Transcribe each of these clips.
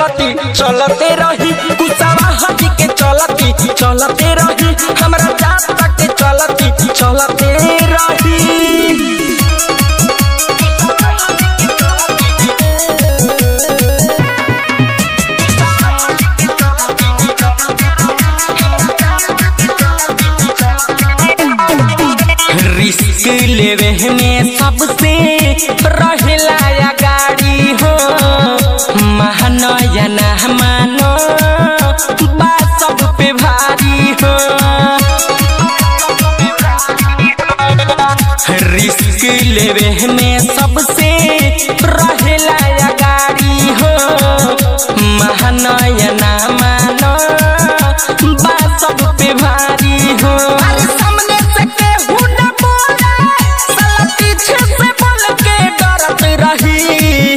चलती चलते रही कुसावा हटी के चलती चलते रही हमरा जात तक के चलती चलते रही रिस्क लेवे में सबसे रहेला या गाड़ी हो महानया ना मानो बा सब पे भारी हो रिस्क लेवे में सबसे रहेला या गाड़ी हो महानया ना मानो बा सब पे भारी हो अरे सामने से केहू न बोले साला पीछे से बोल के डरत रही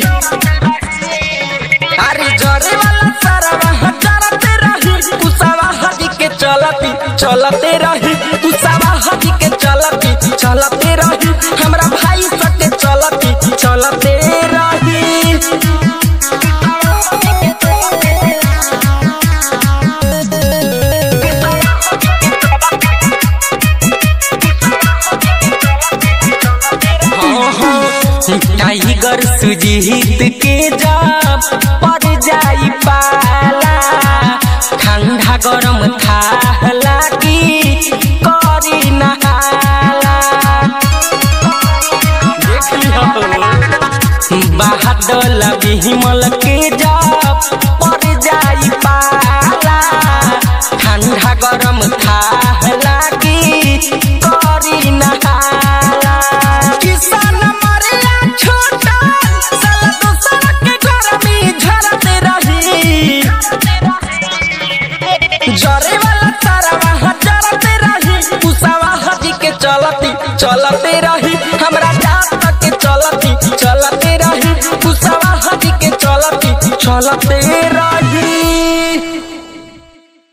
अरे जरे वाला सरवा हजरत रही कुसावा हदी के चलती चलते रही कुसावा हदी के चलती चलते रही हमरा भाई सके चलती चलते रही टाइगर सुजीत के जब पड़ जाई पाला ठंडा गरम था लागी करी नहाला बहादुर बिमल के जब पड़ जाई पाला ठंडा गरम था लागी करी नहाला किसान मरला छोटा साला दूसरा के गरमी झरते रही जरे वाला तारा हजरते रही कुसावा हजी के चलती चलते रही हमरा जात तक के चलती चलते रही कुसावा हजी के चलती चलते रही